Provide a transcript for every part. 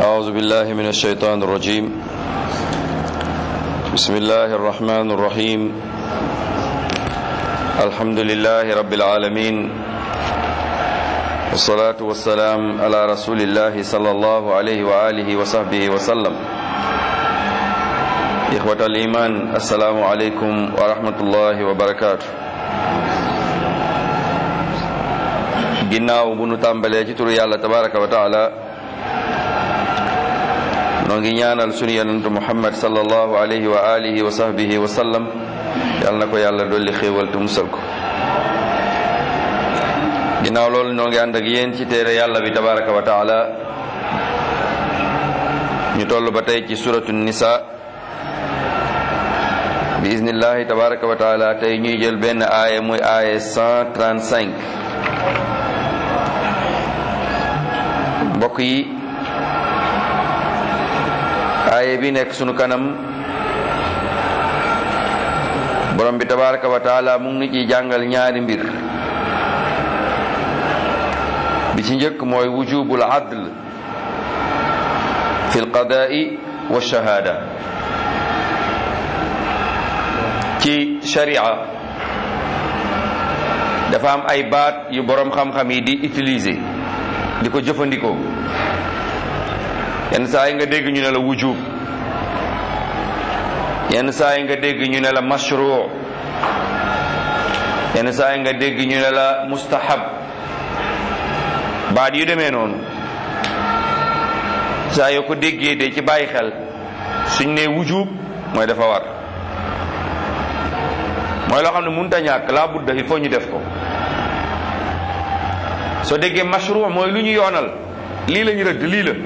أعوذ بالله من الشيطان الرجيم بسم الله الرحمن الرحيم الحمد لله رب العالمين والصلاة والسلام على رسول الله صلى الله عليه وآله وصحبه وسلم إخوة الإيمان السلام عليكم ورحمة الله وبركاته ginnaaw bu nu tàmbalee ci turu yàlla tabaraka wa taala noo ngi ñaanal sunu yonentu muhammad sallallahu alayhi wa alihi wa sahbihi wa sallam yàlla na ko yàlla dolli xéewal te musal ko ginnaaw loolu noo ngi ànd ak yéen ci téere yàlla bi tabaraka wa taala ñu toll ba tey ci suratu nisa bi iznillahi tabaraka wa taala tey ñuy jël benn aaya muy aaya 135 mbokk yi aaye bi nekk sunu kanam borom bi tabaraka wa taala mu ngi ciy jàngal ñaari mbir bi ci njëkk mooy wujubul adl fi lqadaai wa shahaada ci sharia dafa am ay baat yu borom xam-xam yi di utiliser di ko jëfandikoo yenn saa yi nga dégg ñu ne la wujub yenn saa yi nga dégg ñu ne la mashru yenn saa yi nga dégg ñu ne la mustahab baat yu demee noonu saa yoo ko déggee de ci bàyyi xel suñ ne wujub mooy dafa war mooy loo xam ne mënut a ñàkk laa budda il faut ñu def ko soo déggee mashru mooy lu ñu yoonal lii la ñu rëdd lii la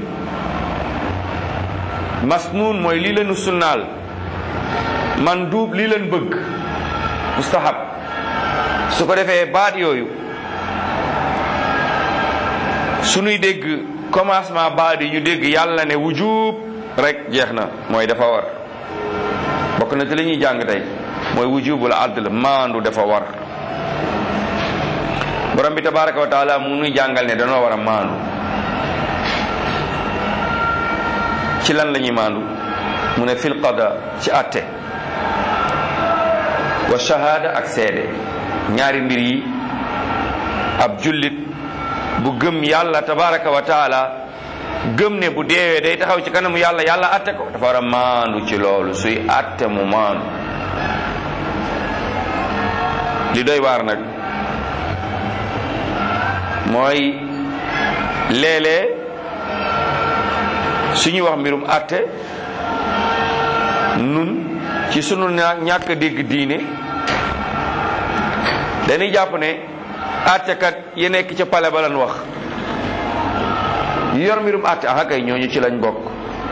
masnuun mooy lii la ñu sunnaal manduub lii leen bëgg mustahab su ko defee baat yooyu suñuy dégg commencement baat yi ñu dégg yàlla ne wujub rek jeex na mooy dafa war bokk na ci li ñuy jàng tey mooy wujubul adl maandu dafa war borom bi tabaraka wa taala mu nuy jàngal ne danoo war a maandu ci lan la ñuy maandu mu ne fil qada ci atte wa shahada ak seede ñaari mbir yi ab jullit bu gëm yàlla tabaraka wa taala gëm ne bu deewee day taxaw ci kanamu yàlla yàlla atte ko dafa war a maandu ci loolu suy atte mu maandu li doy waar nag mooy léeg-léeg suñuy wax mbirum àtte nun ci sunu ñàkk dégg diine dañuy jàpp ne àttekat yi nekk ca pale ba lan wax yor mbirum àtte ah kay ñooñu ci lañ bokk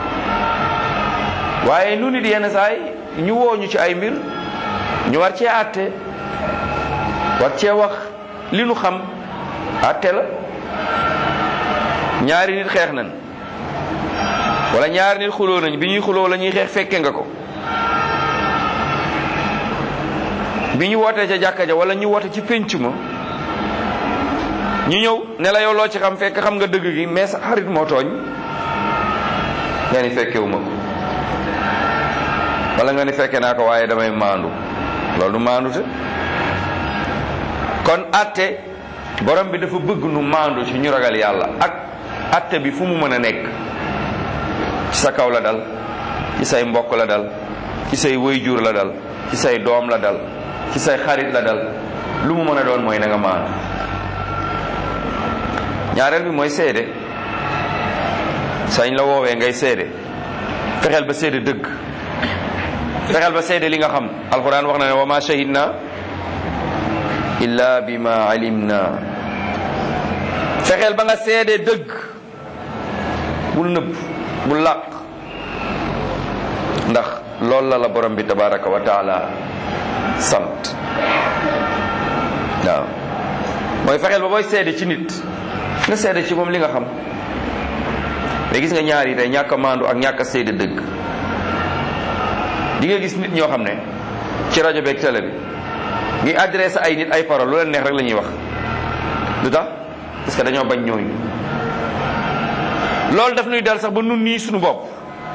waaye nu nit yenn saay ñu wooñu ci ay mbir ñu war cee àtte war cee wax li nu xam àtte la ñaari nit xeex nañ wala ñaari nit xuloo nañ bi ñuy xuloo la ñuy xeex fekke nga ko bi ñu wootee ca jàkka ja wala ñu woote ci pénc ma ñu ñëw ne la yow loo ci xam fekk xam nga dëgg gi mais sa xarit moo tooñ nga ni fekkewu ma ko wala nga ni fekke naa ko waaye damay maandu loolu du maandu te kon àtte borom bi dafa bëgg nu maandu ci ñu ragal yàlla ak atte bi fu mu mën a nekk ci sa kaw la dal ci say mbokk la dal ci say wayjur la dal ci say doom la dal ci say xarit la dal lu mu mën a doon mooy na nga maandu ñaareel bi mooy seede sañ la woowee ngay seede fexeel ba seede dëgg fexeel ba seede li nga xam alxuraan wax na ne wa ma shahidna illa bima alimna fexeel ba nga seede dëgg bul nëbb bul làq ndax loolu la la borom bi tabaraka wa taala sant waaw mooy fexeel ba booy seede ci nit nga seede ci moom li nga xam mais gis nga ñaar yi tey ñàkk a maandu ak ñàkk a seede dëgg di nga gis nit ñoo xam ne ci rajo beeg télé bi ngi adressé ay nit ay parole lu leen neex rek la ñuy wax lu tax parce que dañoo bañ ñooñu loolu daf nuy dal sax ba nun nii suñu bopp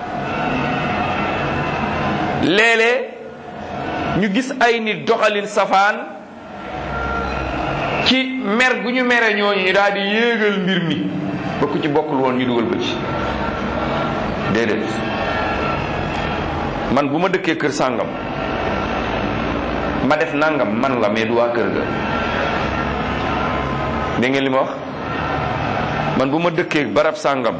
léeg-léeg ñu gis ay nit doxalin safaan ci mer gu ñu mere ñooñu ñu daal di yéegal mbir mi ba ku ci bokkul woon ñu dugal ko ci déedéet man bu ma dëkkee kër sàngam ma def nangam man la mais du waa kër ga dégg ngeen li ma wax man bu ma dëkkee barab sàngam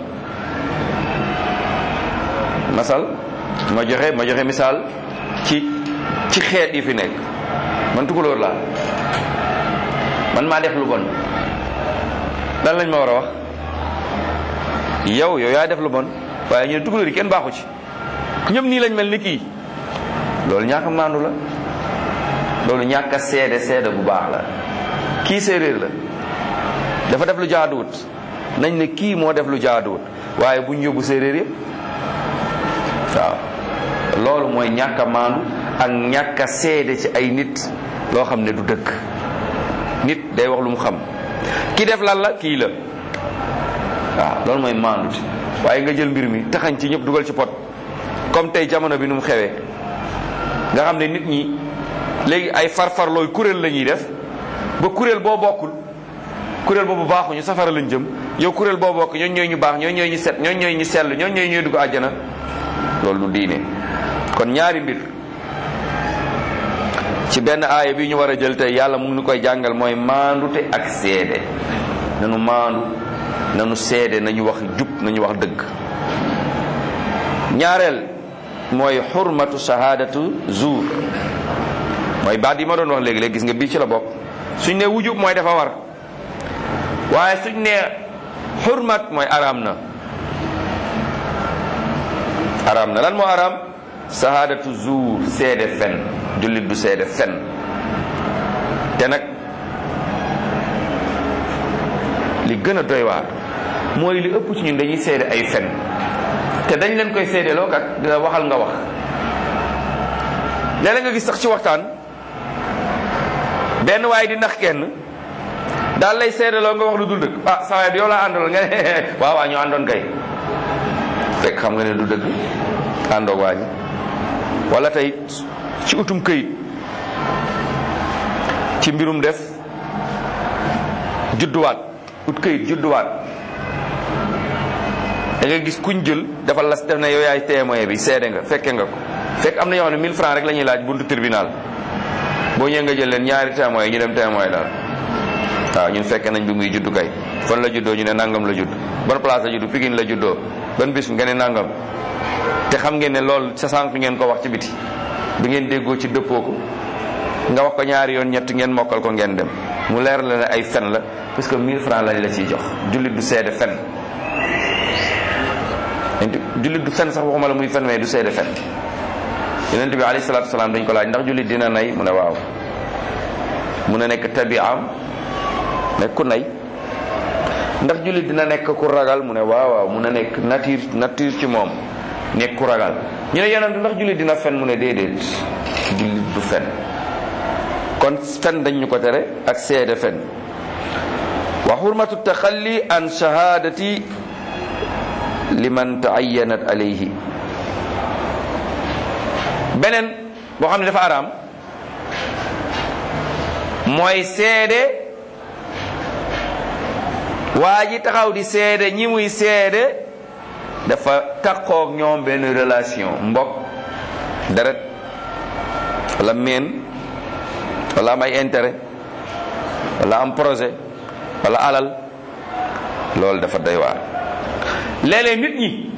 masal ma joxe ma joxe misaal ci ci xeet yi fi nekk man tukulóor laa man maa def lu bon lan lañ ma war a wax yow yow yaa def lu bon waaye ñu ne tukulóor yi kenn baaxu ci ñëpp nii lañ mel ni kii loolu ñàkk a maandu la loolu ñàkk a seede seede bu baax la kii séeréer la dafa def lu jaaduwut nañ ne kii moo def lu jaaduwut waaye buñ yóbbu séeréer yëpp waaw loolu mooy ñàkk a maandu ak ñàkk a seede ci ay nit loo xam ne du dëkk nit day wax lu mu xam ki def lan la kii la waaw loolu mooy maandu waaye nga jël mbir mi taxañ ci ñëpp dugal ci pot comme tey jamono bi nu mu xewee nga xam ne nit ñi léegi ay farfarlooy kuréel la ñuy def ba kuréel boo bokkul kuréel boobu baaxuñu safara lañ jëm yow kuréel boo bokk ñooñ ñooy ñu baax ñooñ ñooy ñu set ñooñ ñooy ñu sell ñooñ ñooy ñooy dugg àjjana loolu du diine kon ñaari mbir ci benn aaya bi ñu war a jël tey yàlla mu ngi koy jàngal mooy maandute ak seede nanu maandu nanu seede nañu wax jub nañu wax dëgg ñaareel mooy xurmatu shahadatu zuur mooy baat yi ma doon wax léegi léegi gis nga bii ci la bokk suñ ne wujub mooy dafa war waaye suñ ne xurmat mooy araam na araam na lan moo araam shahadatu zuur seede fen jullit du seede fen te nag li gën a doy waar mooy li ëpp ci ñun dañuy seede ay fen te dañ leen koy seedeloo kat dina waxal nga wax léeg nga gis sax ci waxtaan benn waaye di nax kenn daal lay seedeloo nga wax lu dul dëgg ah saa waay yow laa àndaloon nga ne waaw waaw ñu àndoon kay fekk xam nga ne du dëgg àndoog waa ñi wala tey ci utum këyit ci mbirum def judduwaat ut këyit judduwaat da nga gis kuñ jël dafa las def na yow yaay témoin bi seede nga fekke nga ko fekk am na ñoo xam ne 1000 francs rek la ñuy laaj buntu tribunal boo ñëwee nga jël leen ñaari témoin yi ñu dem témoin daal waaw ñun fekke nañ bi muy juddu kay fan la juddoo ñu ne nangam la judd ban place la juddu Pikine la juddoo ban bis nga ne nangam te xam ngeen ne loolu sa sànq ngeen ko wax ci biti bi ngeen déggoo ci dëppoo ko nga wax ko ñaari yoon ñett ngeen mokkal ko ngeen dem mu leer la ne ay fen la parce que 1000 francs lañ la ciy jox jullit du seede fen jullit du fen sax waxuma la muy fen mais du seede fen yonent bi alayhi salaatu salaam dañ ko laaj ndax jullit dina nay mu ne waaw mu ne nekk tabiam nekk ku nay ndax jullit dina nekk ku ragal mu ne waaw waaw mu ne nekk nature nature ci moom nekk ku ragal ñu ne yonent ndax jullit dina fen mu ne déedéet jullit du fen kon fen dañ ñu ko tere ak seede fen wa xurmatu taxalli an shahadati liman taayanat alayhi beneen boo xam ne dafa araam mooy seede waa ji taxaw di seede ñi muy seede dafa takkook ñoom benn relation mbokk deret wala meen wala am ay intérêt wala am projet wala alal loolu dafa doy waar léeg-léeg nit ñi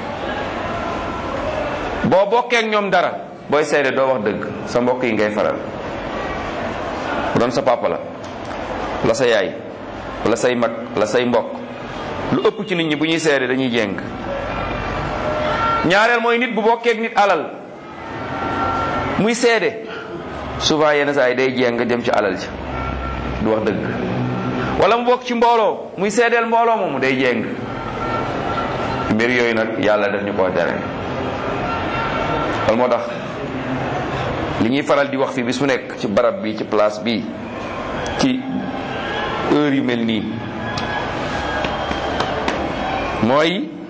boo bokkee ak ñoom dara booy seede doo wax dëgg sa mbokk yi ngay faral bu doon sa papa la wala sa yaay wala say mag wala say mbokk lu ëpp ci nit ñi bu ñuy seede dañuy jéng ñaareel mooy nit bu bokkee ak nit alal muy seede souvent yenn saa yi day jéng dem ci alal ci du wax dëgg wala mu bokk ci mbooloo muy seedeel mbooloo moomu day jéng mbir yooyu nag yàlla def ñu koo tere loolu moo tax li ñuy faral di wax fi bis mu nekk ci barab bi ci place bi ci heure yu mel nii mooy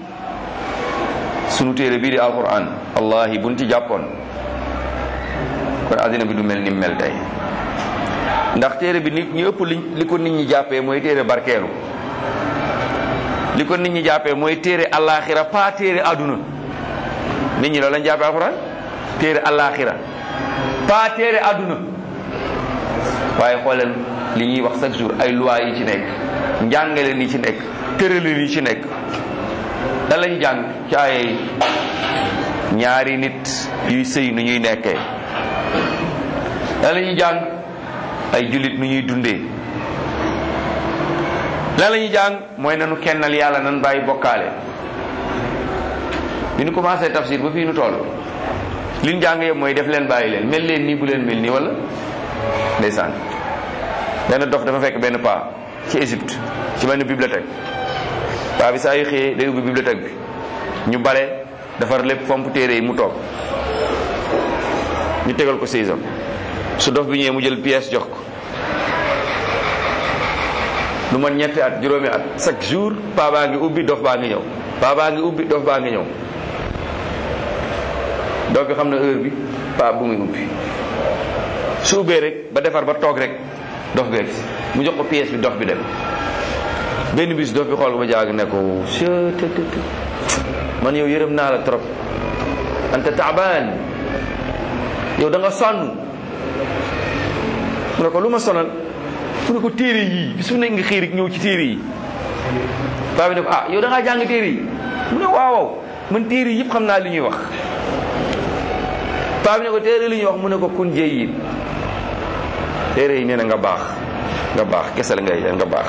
sunu téere bii di alquran wallahi buñ ci jàppoon kon àddina bi du mel ni mel tey ndax téere bi nit ñu ëpp li li ko nit ñi jàppee mooy téere barkeelu li ko nit ñi jàppee mooy téere allaaxira pas téere àdduna nit ñi loolu lañ jàppee alquran téere allaaxira pas téere àdduna waaye xooleen li ñuy wax chaque jour ay loi yi ci nekk njàngale ni ci nekk tëralin yi ci nekk da lañu jàng ci ay ñaari nit yuy sëy nu ñuy nekkee da lañu jàng ay jullit nu ñuy dundee lan la ñuy jàng mooy nanu kennal yàlla nan bàyyi bokkaale bi ñu commencé tafsir ba fii nu toll li ñu jàng yëpp mooy def leen bàyyi leen mel leen nii bu leen mel nii wala ndeysaan benn dof dafa fekk benn paa ci Égypte ci benn bibliothèque paa bi saa yu xëyee day ubbi bibliothèque bi ñu bale defar lépp fomp téere yi mu toog ñu tegal ko saisam su dof bi ñëwee mu jël pièce jox ko lu man ñetti at juróomi at chaque jour paa baa ngi ubbi dof baa ngi ñëw paa baa ngi ubbi dof baa ngi ñëw dof bi xam na heure bi paa bu muy ubbi su ubbee rek ba defar ba toog rek dof beeg mu jox ko pièce bi dof bi dem benn bis dof bi xool ko ba jaag ne ko man yow yërëm naa la trop anta taabaan yow da nga sonn mu ne ko lu ma sonal mu ne ko téere yii bis mu nekk nga xëy rek ñëw ci téere yi paa bi ne ko ah yow da ngaa jàng téere yi mu ne waaw waaw man téere yi yëpp xam naa li ñuy wax paa bi ne ko téere li ñuy wax mu ne ko kun jëy yi téere yi nee na nga baax nga baax kese la ngay nga baax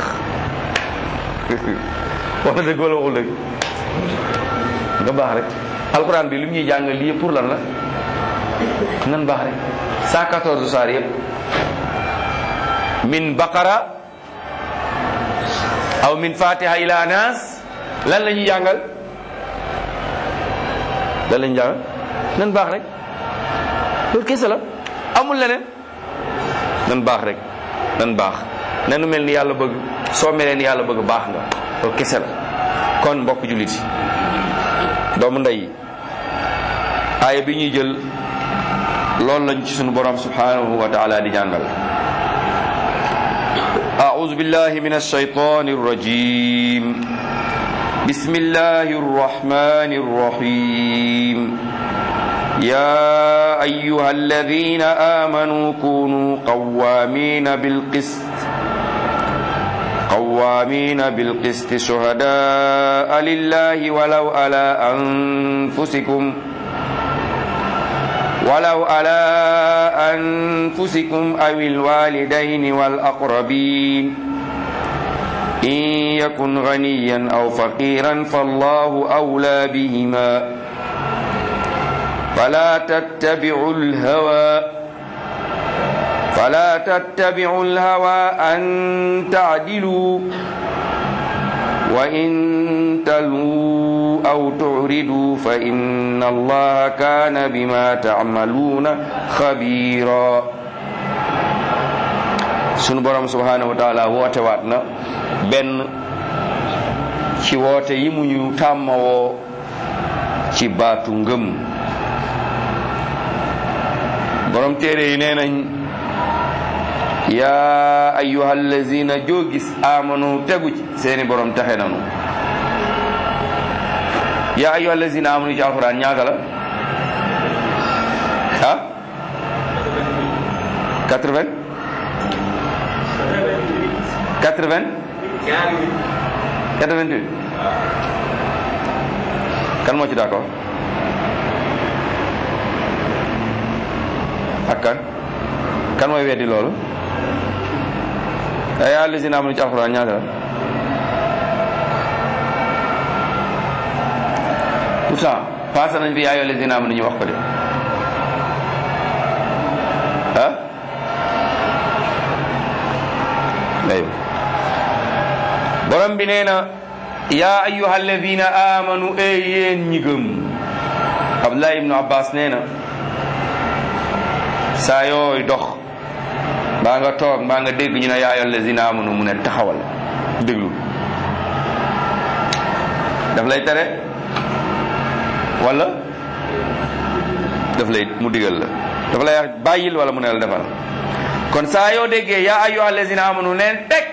wax na dëgg wala waxul dëgg nga baax rek alxuraan bi li mu ñuy jàngal lii pour lan la nan baax rek 114 saar yëpp min baqara aw min fatiha ila nas lan la ñuy jàngal lan la ñuy jàngal nan baax rek loolu kese la amul leneen nan baax rek nan baax nanu mel ni yàlla bëgg soo melee ni yàlla bëgg baax nga loolu kese la kon mbokk jullit yi doomu ndey aaya bi ñuy jël loolu lañ ci sunu borom subhanahu wa taala di jàngal أعوذ بالله من الشيطان الرجيم بسم الله الرحمن الرحيم يا أيها الذين آمنوا كونوا قوامين بالقسط قوامين بالقسط شهداء لله ولو على أنفسكم ولو على أنفسكم أو الوالدين والأقربين إن يكن غنيا أو فقيرا فالله أولى بهما فلا تتبعوا الهوى فلا تتبعوا الهوى أن تعدلوا وإن تلووا أو تعرضوا فإن الله كان بما تعملون خبيرا sunu borom subhanahu wa taala woote waat na benn ci woote yi mu ñu tàmmawoo ci baatu ngëm borom téere yi nee nañ yaa ayyuha allazina joo gis amanu tegu ci seeni borom taxe nanu yaa ayyuha allazina amanu ci alquran ñaata la ah 80 80 88 kan moo ci d'accord ak kan kan mooy weddi loolu yaa ayyuha allazina amanu ci alquran ñaata la pourtant passé nañ fi yaa ayyuha allazina amanu ñu wax ko de ah aywa borom bi nee na yaa ayyuha alladina amanu e yéen ñi gëm abdullah ibnu abbas nee na saa yooy dox mbaa nga toog mbaa nga dégg ñu ne yaa ayyuha alladina amanu mu ne taxawal déglu daf lay tere wala daf lay mu digal la dafa lay wax bàyyil wala mu ne la defal kon saa yoo déggee yaa ayyuha allazina amanu neen teg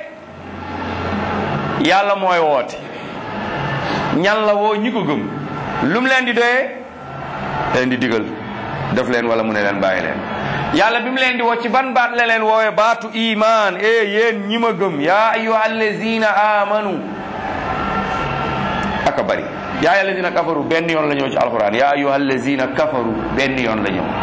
yàlla mooy woote ñan la woo ñi ko gëm lu mu leen di doyee leen di digal def leen wala mu ne leen bàyyi leen yàlla bi mu leen di woo ci ban baat la leen woowee baatu iman e yéen ñi ma gëm yaa ayyuha allazina amanu aka bari yaa ayyuha allazina kafaru benn yoon la ñëw ci alquran yaa ayyuha allazina kafaru benn yoon la ñëw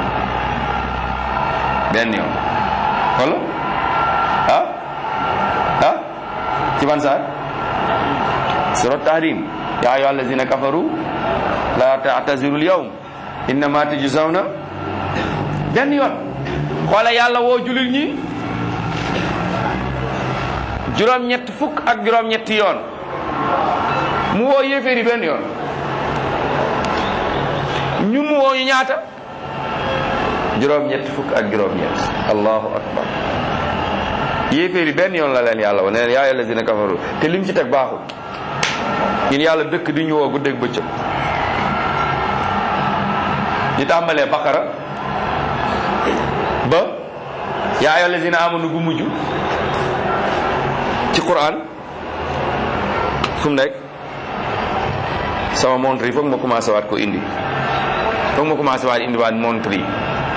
benn yoon wala ah ah ci ban saar surat tahrim yaa ayyuha allazina kafaru la ta'taziru al-yawm innama tujzawna benn yoon xoola yàlla woo jullit ñi juróom-ñett fukk ak juróom-ñetti yoon mu woo yéeféeri benn yoon ñun mu woo ñu ñaata juróom-ñett fukk ak juróom-ñett allahu akbar yéeféeri benn yoon la leen yàlla wa ne leen yaa allazina kafaru te lim ci teg baaxul ñun yàlla dëkk di ñu woo guddeeg bëccëg di tàmbalee baqara ba yaa ayyuha allazina amanu gu mujj ci quran fu mu nekk sama montre yi foog ma commencé waat ko indi foog ma commencé waat indi waat montre yi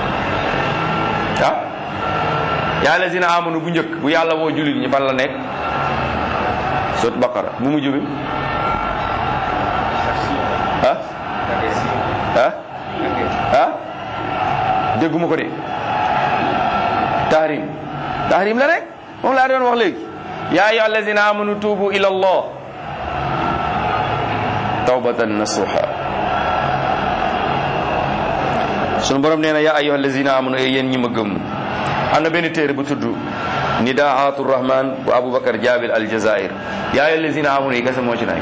ah yaa allazina amanu bu njëkk bu yàlla woo jullit ñi fan la nekk sot baqara bu mujj bi ah ah ah dégguma ko de tahrim tahrim la rek moom laa doon wax léegi yaa ayyuha allazina amanu tuubu ila allah tawbatan nasuha sunu borom nee na yaa ayyuha allazina amanu e yéen ñi ma gëm am na benn téere bu tudd nidaatu rahman bu aboubacar jabil aljazair yaa ayyuha allazina amanu yi kese moo ci nekk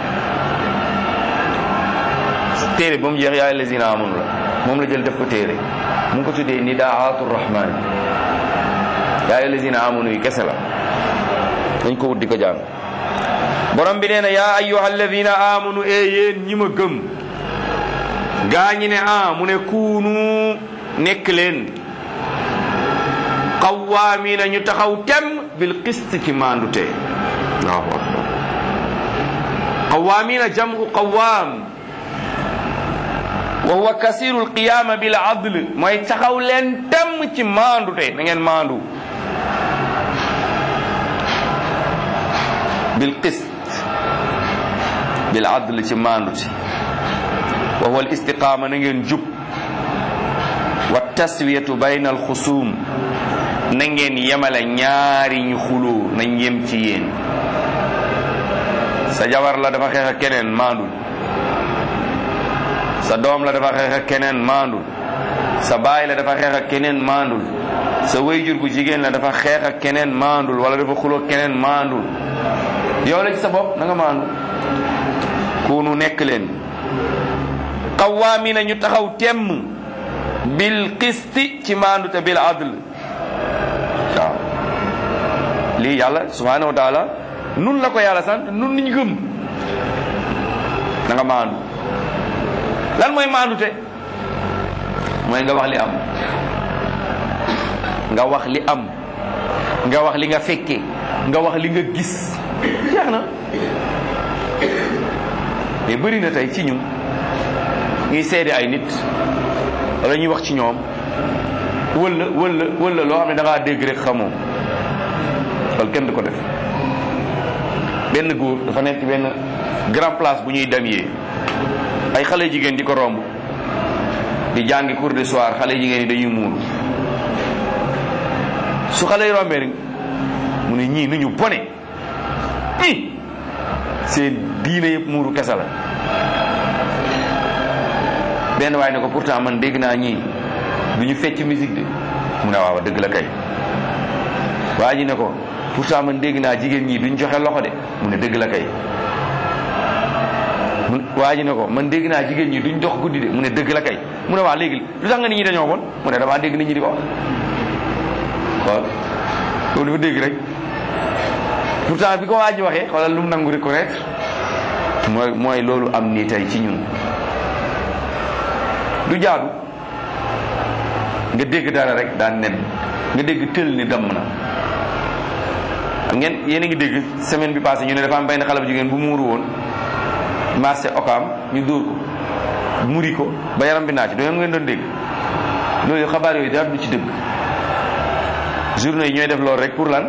téere ba mu jeex yaa ayyuha allazina amanu la moom la jël def ko téere mu ngi ko tuddee nidaatu rahman yaa ayyuha allazina amanu yi kese la dañ ko wut di ko jàng borom bi nee na yaa ayyuha alladina amanu e yéen ñi ma gëm gaa ñi ne a mu ne kuunu nekk leen qawwaamina ñu taxaw tem bil qist ci maandute allahu akbar qawwaamina jamu qawwaam wa huwa kasiru alqiyama bil adl mooy taxaw leen tem ci maandute na ngeen maandu bil qist bil adl ci maanduti wa huwa al istiqama na ngeen jub wa taswiyatu bayna al xusum na ngeen yemale ñaari ñu xuloo nañ yem ci yéen sa jabar la dafa xeex ak keneen maandul sa doom la dafa xeex ak keneen maandul sa baay la dafa xeex ak keneen maandul sa wayjur bu jigéen la dafa xeex ak keneen maandul wala dafa xuloo keneen maandul yow la ci sa bopp na nga maandu kunu nekk leen qawaamina ñu taxaw temm bil qisti ci maandu te bil adl waaw lii yàlla subhanahu wa taala nun la ko yàlla sant nun niñ gëm na nga maandu lan mooy maandu te mooy nga wax li am nga wax li am nga wax li nga fekke nga wax li nga gis jeex na mais bëri na tey ci ñun ñuy seede ay nit wala ñuy wax ci ñoom wala wala wala loo xam ne da ngaa dégg rek xamoo loolu kenn du ko def benn góor dafa nekk benn grand place bu ñuy demee ay xale jigéen di ko romb di jàngi cours de soir xale jigéen yi dañuy muuru su xale yi rombee rek mu ne ñii nu ñu bone i seen diine yëpp muuru kese la benn waaye ne ko pourtant man dégg naa ñii du ñu fecc musique de mu ne waaw dëgg la kay waa ji ne ko pourtant man dégg naa jigéen ñii duñ joxe loxo de mu ne dëgg la kay mu waa ji ne ko man dégg naa jigéen ñi duñ dox guddi de mu ne dëgg la kay mu ne waa léegi lu tax nga nit ñi dañoo bon mu ne damaa dégg nit ñi di ko wax waaw loolu dafa dégg rek pourtant bi ko waa ji waxee xoolal lu mu nangu reconnaître mooy mooy loolu am nii tey ci ñun du jaadu nga dégg dara rek daan nen nga dégg tël ni damm na xam ngeen yéen a ngi dégg semaine bi passé ñu ne dafa am benn xale bu jigéen bu muuru woon marché okaam ñu dóor ko muri ko ba yaram bi naa ci doon ngeen doon dégg loolu xabaar yooyu dara du ci dëgg journaux yi ñooy def loolu rek pour lan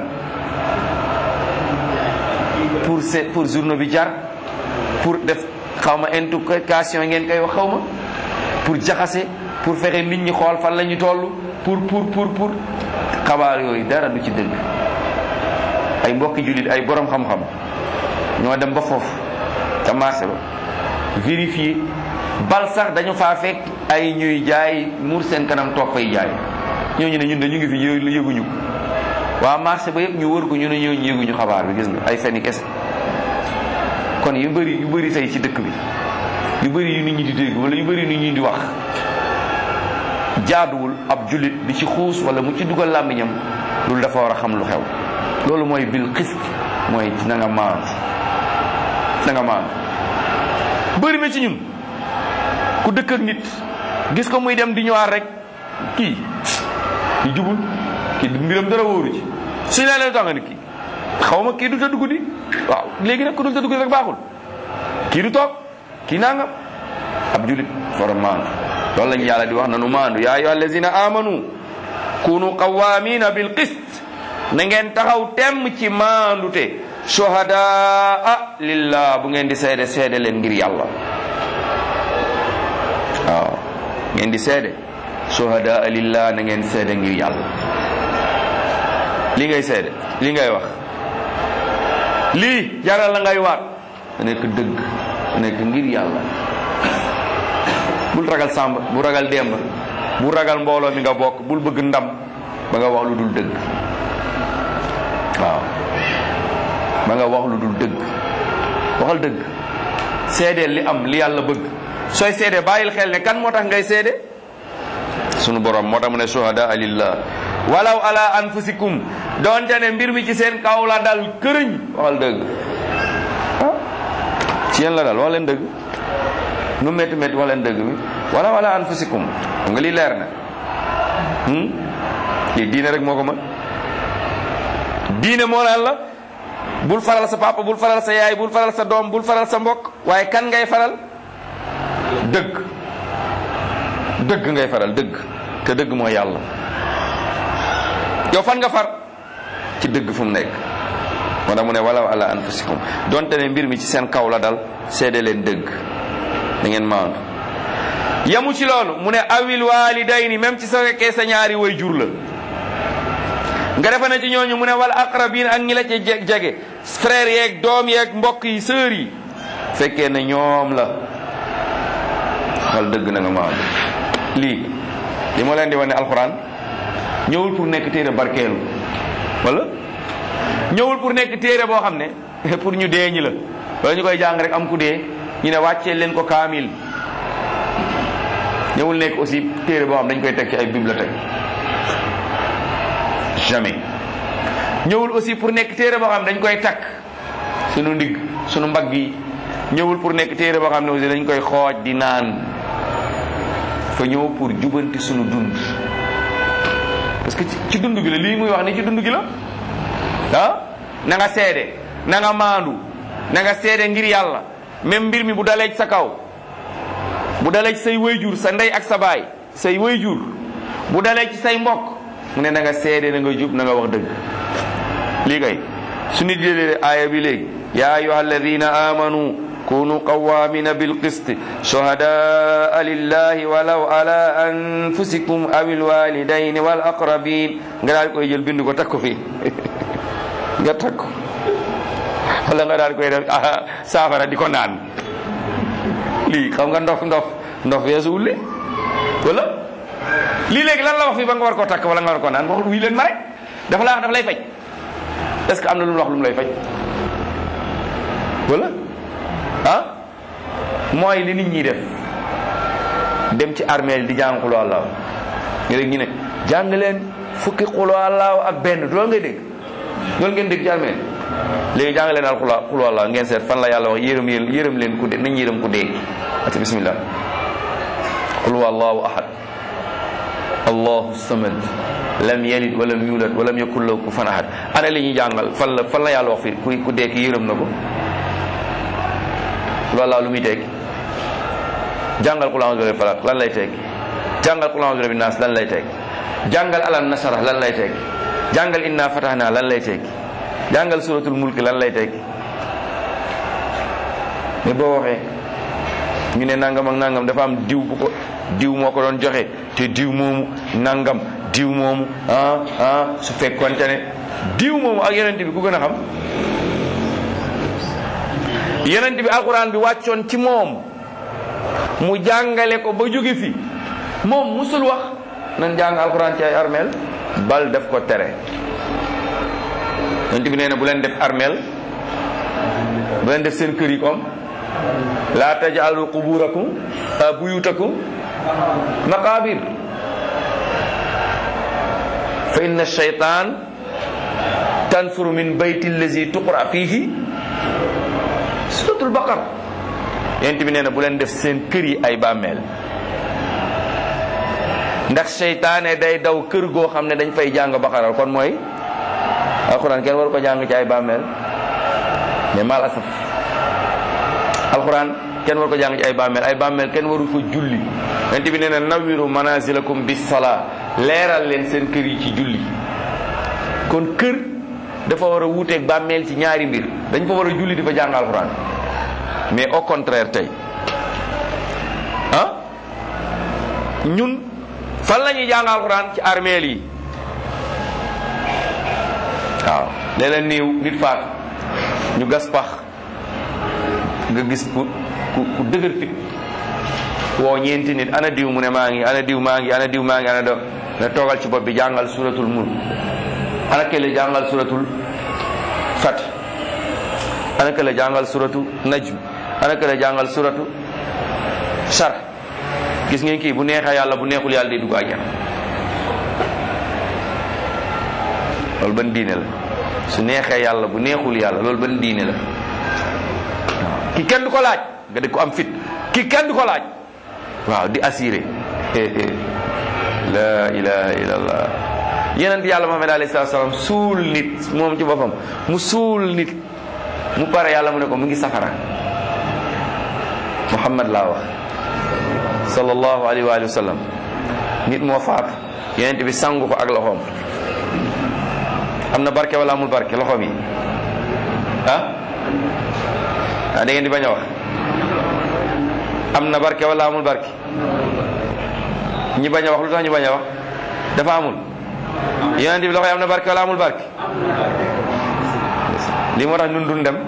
pour se pour journaux bi jar pour def xaw ma intoxication ngeen koy wax xaw ma pour jaxase pour fexe nit ñi xool fan la ñu toll pour pour pour pour xabaar yooyu dara du ci dëgg ay mbokki jullit ay borom xam-xam ñoo dem ba foofu ca marché ba vérifier bal sax dañu faa fekk ay ñuy jaay muur seen kanam toog fay jaay ñooñu ne ñun de ñu ngi fi yë- yëguñu ko waa marché ba yëpp ñu wër ko ñu ne ñooñu yëguñu xabaar bi gis nga ay feni kese kon yu bëri yu bëri tey ci dëkk bi yu bëri yu nit ñi di dégg wala yu bëri yu nit ñi di wax jaaduwul ab jullit di ci xuus wala mu ci dugal làmmiñam loolu dafa war a xam lu xew loolu mooy bil xist mooy na nga maandu na nga maandu bëri na ci ñun ku dëkk ak nit gis ko muy dem di ñëwaat rek kii kii jubul kii mbiram dara wóoru ci suñu leen leen tànga ni kii xaw ma kii du tëdd guddi waaw léegi nag ku dul tëdd guddi rek baaxul kii du toog kii nangam ab julit fara maandu loolu lañu yàlla di wax nanu maandu yaa ayyuha allazina amanu kunu qawamina bil qist na ngeen taxaw temm ci maandute shuhadaa lillah bu ngeen di seede seede leen ngir yàlla waaw ngeen di seede shuhadaa lillah na ngeen seede ngir yàlla li ngay seede li ngay wax lii jaral la ngay waat da nekk dëgg da nekk ngir yàlla bul ragal sàmb bu ragal demb bu ragal mbooloo mi nga bokk bul bëgg ndam ba nga wax lu dul dëgg waaw ba nga wax lu dul dëgg waxal dëgg seedeel li am li yàlla bëgg sooy seede bàyyil xel ne kan moo tax ngay seede sunu borom moo tax mu ne shuhada lillah walaw ala anfusikum doonte ne mbir mi ci seen kaw la dal këriñ waxal dëgg ah ci yéen la dal wax leen dëgg nu métti métti wax leen dëgg bi walaw ala anfusikum xam nga lii leer na lii diine rek moo ko mën diine moo naan la bul faral sa papa bul faral sa yaay bul faral sa doom bul faral sa mbokk waaye kan ngay faral dëgg dëgg ngay faral dëgg te dëgg mooy yàlla yow fan nga far ci dëgg fu mu nekk moo tax mu ne walaw ala anfusikum donte ne mbir mi ci seen kaw la dal seede leen dëgg da ngeen maandu yamu ci loolu mu ne awil walidayni même ci sa fekkee sa ñaari way jur la nga defa ne ci ñooñu mu ne wal aqrabin ak ñi la ci jege frère yeeg doom yeeg mbokk yi sœur yi fekkee ne ñoom la xal dëgg na nga maandu lii li ma leen di wane alxuraan ñëwul pour nekk téere barkeelu wala ñëwul pour nekk téere boo xam ne pour ñu dee ñi la wala ñu koy jàng rek am ku dee ñu ne wàccee leen ko kaamil ñëwul nekk aussi téere boo xam dañ koy teg ci ay bibliothèque jamais ñëwul aussi pour nekk téere boo xam dañ koy takk sunu ndigg sunu mbagg yi ñëwul pour nekk téere boo xam ne aussi dañ koy xooj di naan fa ñëw pour jubanti sunu dund parce que ci dund gi la lii muy wax ni ci dund gi la ah na nga seede na nga maandu na nga seede ngir yàlla même mbir mi bu dalee ci sa kaw bu dalee ci say wayjur sa ndey ak sa baay say wayjur bu dalee ci say mbokk mu ne na nga seede na nga jub na nga wax dëgg lii kay su nit jëlee aaya bi léegi yaa ayuha alladina amanu kunu qawamina bilqist shuhadaa lillahi walaw ala anfusikum aw alwalidaini wal aqrabin nga daal koy jël bind ko takk ko fii nga takk ko wala nga daal koy def saafara di ko naan lii xam nga ndof ndof ndof weesuwul li wala lii léegi lan la wax fii ba nga war koo takk wala nga war koo naan wax wii leen ma rek dafa laa wax dafa lay faj est ce que am na lu mu wax lu mu lay faj wala ah mooy li nit ñi def dem ci armeel di jàng xuloo àllaaw nga dégg ñu ne jàng leen fukki xuloo àllaaw ak benn loolu ngay dégg loolu ngeen dégg ci armeel léegi jàng leen al xuloo xuloo àllaaw ngeen seet fan la yàlla wax yërëm yéen yërëm leen ku dee nañ yërëm ku dee ati bismillah qul huwa allahu ahad allahu samad lam yalid walam yulad walam yakun lahu kufuwan ahad ana li ñuy jàngal fan la fan la yàlla wax fi ku ku dee ki yërëm na ko loolu lu muy tekki jàngal qul a'udhu bi rabbil falaq lan lay tekki jàngal qul a'udhu bi rabbin nas lan lay tekki jàngal alam nasara lan lay tekki jàngal inna fatahna lan lay tekki jàngal suratul mulk lan lay tekki mais boo waxee ñu ne nangam ak nangam dafa am diw bu ko diw moo ko doon joxe te diw moomu nangam diw moomu ah ah su fekkonte ne diw moomu ak yonent bi ku gën a xam yonent bi alquran bi wàccoon ci moom mu jàngale ko ba jóge fi moom musul wax nan jàng alquran ci ay armeel bal def ko tere yonent bi nee na bu leen def armeel bu leen def seen kër yi comme la taj'alu quburakum buyutakum maqabir fa inna shaytan tanfuru min bayti allazi tuqra fihi suratul baqar yent bi nee na bu leen def seen kër yi ay bàmmeel ndax seytaane day daw kër goo xam ne dañ fay jàng baqaral kon mooy alquran kenn waru ko jàng ci ay bàmmeel mais mal asaf alquran kenn waru ko jàng ci ay bàmmeel ay bàmmeel kenn waru ko julli yent bi nee na nawiru manazilakum bis sala leeral leen seen kër yi ci julli kon kër dafa war a wuuteeg bàmmeel ci ñaari mbir dañ fa war a julli di fa jàng alquran mais au contraire tey ah ñun fan la ñuy jàng alquran ci armeel yi waaw léeg-léeg néew nit faat ñu gas pax nga gis ku ku ku dëgër fit woo ñeenti nit ana diw mu ne maa ngi ana diw maa ngi ana diw maa ngi ana do ne toogal ci bopp bi jàngal suratul mulk ana kële jàngal suratul fat ana kële jàngal suratu najm ana kële jàngal suratu shar gis ngeen kii bu neexee yàlla bu neexul yàlla day dugg àjjana loolu ban diine la su neexee yàlla bu neexul yàlla loolu ban diine la waaw ki kenn du ko laaj nga di ko am fit ki kenn du ko laaj waaw di assuré la ilaha illallah yeneen yàlla Muhammad alayhi salaam suul nit moom ci boppam mu suul nit mu pare yàlla mu ne ko mu ngi safara Muhammad laa wax sallallahu alayhi wa sallam nit moo faatu yeneen bi sangu ko ak loxoom am na barke wala amul barke loxoom yi ah ah da ngeen di bañ a wax am na barke wala amul barke ñi bañ a wax lu tax ñu bañ a wax dafa amul yonent bi loxo yi am na barke wala amul barke li moo tax ñun duñ dem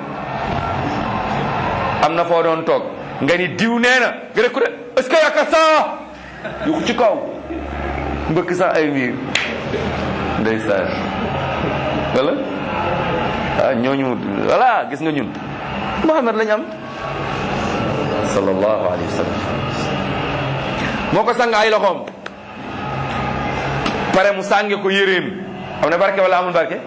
am na foo doon toog nga ni diw nee na nga ne ku de est-ce que yàkka saa yu ci kaw mbëkk sax ay miir ndeysaan wala ah ñooñu voilà gis nga ñun Muhammad lañ am sallallahu alayhi wa sallam moo ko sang ay loxoom pare mu sànge ko yéreem am na barke wala amul barke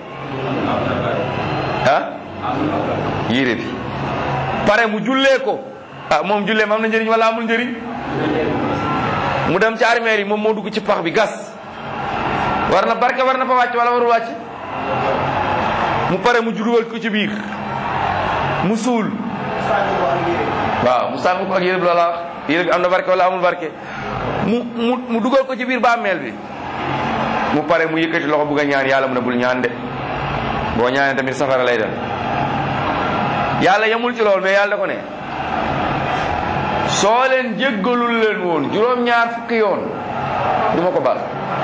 ah yére bi pare mu jullee ko ah moom julleem am na njëriñ wala amul njëriñ mu dem ci armeel yi moom moo dugg ci pax bi gas war na barke war na fa wàcc wala warul wàcc mu pare mu judugal ko ci biir mu suul waaw mu sàng ko ak yére bi loola wax yére bi am na barke wala amul barke mu mu mu dugal ko ci biir bàmmeel bi mu pare mu yëkkati loxo bugg a ñaan yàlla mu ne bul ñaan de boo ñaanee tamit safara lay dem yàlla yemul ci loolu mais yàlla da ko ne soo leen jéggalul leen woon juróom-ñaar fukki yoon du ma ko baal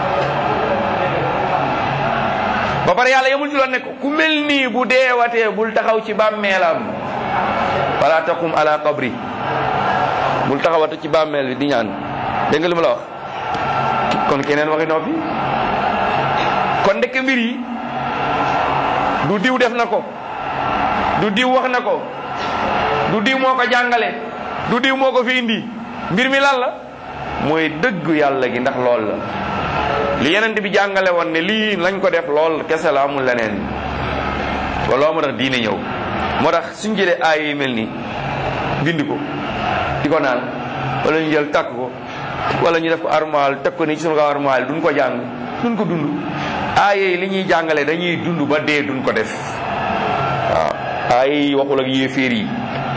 ba pare yàlla yemul ci loolu ne ko ku mel nii bu deewatee bul taxaw ci bàmmeelam wala taqum ala qabri bul taxawata ci bàmmeel bi di ñaan dégg nga li ma la wax kon keneen waxi noppi kon ndekk mbir yi du diw def na ko du diw wax na ko du diw moo ko jàngale du diw moo ko fi indi mbir mi lan la mooy dëgg yàlla gi ndax lool la li yeneen bi jàngale woon ne lii lañ ko def lool kese la amul leneen wala moo tax diine ñëw moo tax suñ jëlee aay yi mel nii bind ko di ko naan wala ñu jël takk ko wala ñu def ko armoire teg ko nii ci sunu kaw armoire duñ ko jàng duñ ko dund aaye li ñuy jàngale dañuy dund ba dee duñ ko def waaw aaye waxul ak yéeféer yi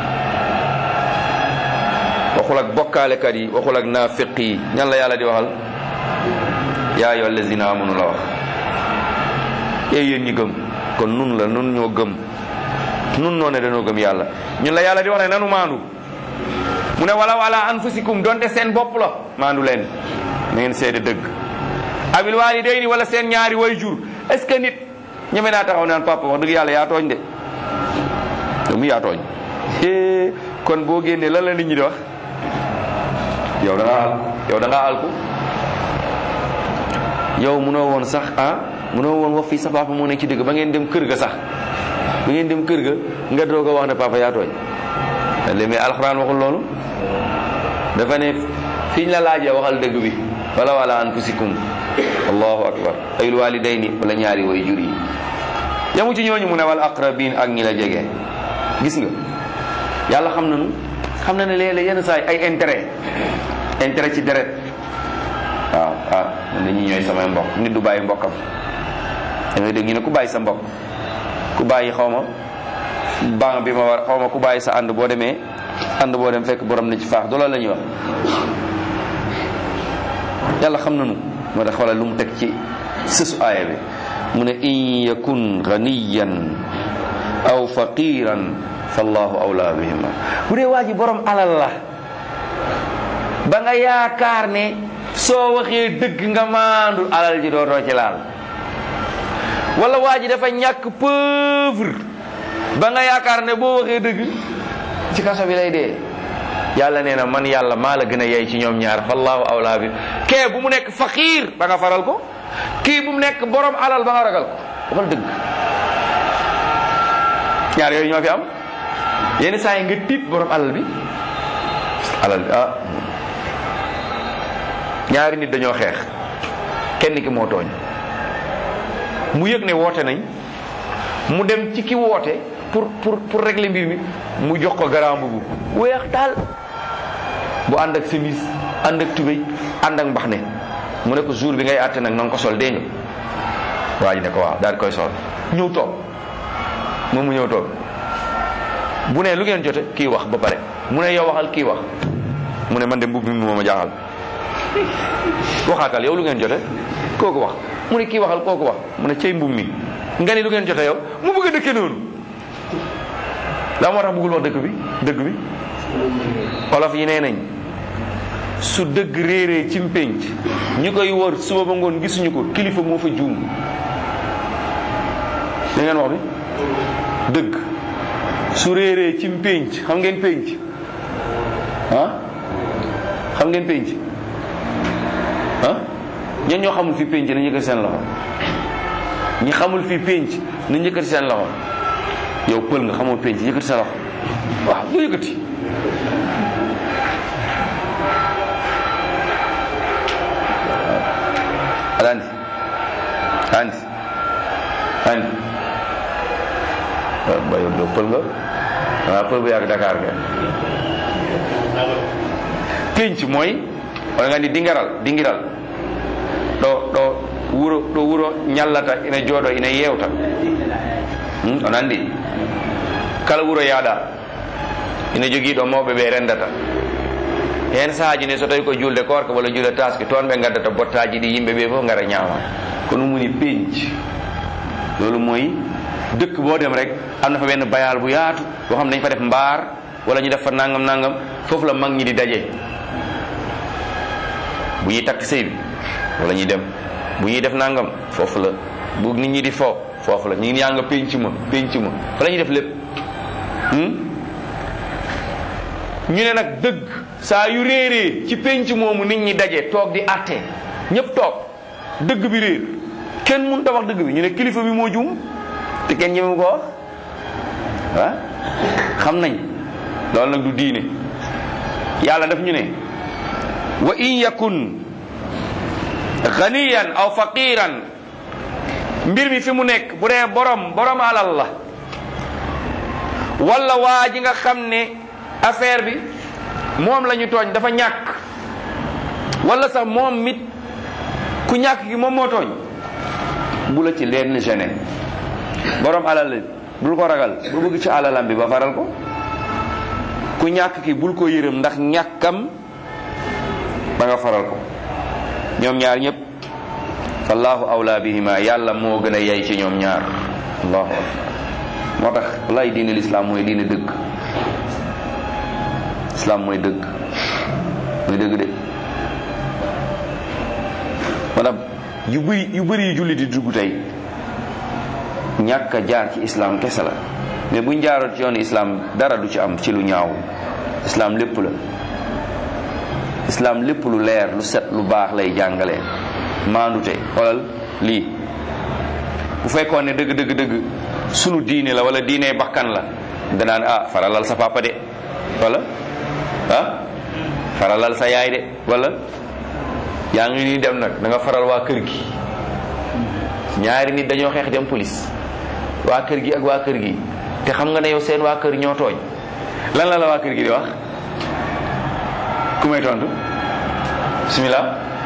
waxul ak bokkaalekat yi waxul ak naafiq yi ñan la yàlla di waxal yaa ayyuha allazina amanu la wax ee yéen ñi gëm kon nun la nun ñoo gëm nun noo ne dañoo gëm yàlla ñun la yàlla di wax ne nanu maandu mu ne wala wala anfusikum donte seen bopp la maandu leen na ngeen seede dëgg abil walidayni wala seen ñaari way jur est ce que nit ñeme naa taxaw naan papa wax dëgg yàlla yaa tooñ de yow mi yaa tooñ kon boo génnee lan la nit ñi di wax yow da ngaa alku yow da ngaa alku yow munoo woon sax ah munoo woon wax fii sa papa moo nekk ci dëgg ba ngeen dem kër ga sax ba ngeen dem kër ga nga doog a wax ne papa yaa tooñ léegi mais alxuraan waxul loolu dafa ne fiñ la laajee waxal dëgg bi wala wala anfusikum allahu akbar ayul walidayni wala ñaari way jur yi yamu ci ñooñu mu ne wal aqrabin ak ñi la jege gis nga yàlla xam nañu xam na ne léeg-léeg yenn saa yi ay intérêt intérêt ci deret waaw ah man dañuy ñooy samay mbokk nit du bàyyi mbokkam da ngay dégg ñu ne ku bàyyi sa mbokk ku bàyyi xaw ma banque bi ma war xaw ma ku bàyyi sa ànd boo demee ànd boo dem fekk borom na ci faax du loolu la ñuy wax yàlla xam nañu moo tax xoolal lu mu teg ci sësu aaya bi mu ne in yakun ganiyan aw faqiran fallahu awla bihima bu dee waa ji borom alal la ba nga yaakaar ne soo waxee dëgg nga maandu alal ji dootoo ci laal wala waa ji dafa ñàkk pauvre ba nga yaakaar ne boo waxee dëgg ci kaso bi lay dee yàlla nee na man yàlla maa la gën a yey ci ñoom ñaar fallahu awla bi kee bu mu nekk faqiir ba nga faral ko kii bu mu nekk borom alal ba nga ragal ko waxal dëgg ñaar yooyu ñoo fi am yenn saa yi nga tiit borom alal bi alal bi ah ñaari nit dañoo xeex kenn ki moo tooñ mu yëg ne woote nañ mu dem ci ki woote pour pour pour régler mbir mi mu jox ko garaam bu weex taal bu ànd ak chemise ànd ak tubéy ànd ak mbaxne mu ne ko jour bi ngay àtte nag na nga ko sol dégg nga waa ji ne ko waaw daal di koy sol ñëw toog moom mu ñëw toog bu ne lu ngeen jote kii wax ba pare mu ne yow waxal kii wax mu ne man de mbubb mi moo ma jaaxal waxaatal yow lu ngeen jote kooku wax mu ne kii waxal kooku wax mu ne cey mbubb mi nga ni lu ngeen jote yow mu bëgg a dëkke noonu la moo tax bëggul wax dëkk bi dëgg bi olof yi nee nañ su dëgg réeree ci mpénc ñi koy wër suba ba ngoon gisuñu ko kilifa moo fa juum da ngeen wax bi dëgg su réeree ci mpénc xam ngeen pénc ah xam ngeen pénc ah ñan ñoo xamul fi pénc na yëkkati seen loxo ñi xamul fi pénc na yëkkati seen loxo yow pël nga xamoo pénc yëkkati sa loxo waaw bu yëkkati alandi andi andi ba yow doo pël nga waaw pël bu yàgg Dakar nga pénc mooy wala nga ni dingaral dingiral ɗo ɗo wuro ɗo wuro ñallata ina jooɗo ina yewta on andi kala wuro yaaɗa ina jogii ɗo mawɓe ɓe rendata hen saahaji ne so tawi ko julde korka walla julde taske toon ɓe gaddata bottaji ɗi yimɓe ɓe fof gara ñaama ko ɗum woni penc loolu mooy dëkk boo dem rek am na fa benn bayal bu yaatu boo xam ne dañ fa def mbaar wala ñu def fa nangam nangam foofu la mag ñi di daje bu ñuy takk sëy bi wala ñuy dem bu ñuy def nangam foofu la bu nit ñi di fo foofu la ñu ngi yaa nga penc ma penc ma fa la ñuy def lépp ñu ne nag dëgg saa yu réeree ci penc moomu nit ñi daje toog di àtte ñëpp toog dëgg bi réer kenn mënut a wax dëgg bi ñu ne kilifa bi moo juum te kenn ñemewu ko wax ah xam nañ loolu nag du diine yàlla daf ñu ne wa in yakun ganiyan aw faqiran mbir mi fi mu nekk bu dee borom borom alal la wala waa ji nga xam ne affaire bi moom la ñu tooñ dafa ñàkk wala sax moom mit ku ñàkk gi moom moo tooñ bu la ci leen gêné borom alal la bul ko ragal bu bëgg ci alalam bi ba faral ko ku ñàkk ki bul ko yërëm ndax ñàkkam ba nga faral ko ñoom ñaar ñëpp fallahu awla bihima yàlla moo gën a yey ci ñoom ñaar allahu akbar moo tax wallaay diine lislaam mooy diine dëgg islaam mooy dëgg mooy dëgg de maanaam yu bëri yu bëri yu julli di dugg tey ñàkk a jaar ci islam kese la mais buñ jaaroon ci yoonu islam dara du ci am ci lu ñaaw islam lépp la islam lépp lu leer lu set lu baax lay jàngale maandute xoolal lii bu fekkoon ne dëgg dëgg dëgg sunu diine la wala diine bakkan la danaan ah faralal sa papa de wala ah faralal sa yaay de wala yaa ngi nii dem nag da nga faral waa kër gi ñaari nit dañoo xeex dem police waa kër gi ak waa kër gi te xam nga ne yow seen waa kër ñoo tooñ lan la la waa kër gi di wax ku may tontu bismillah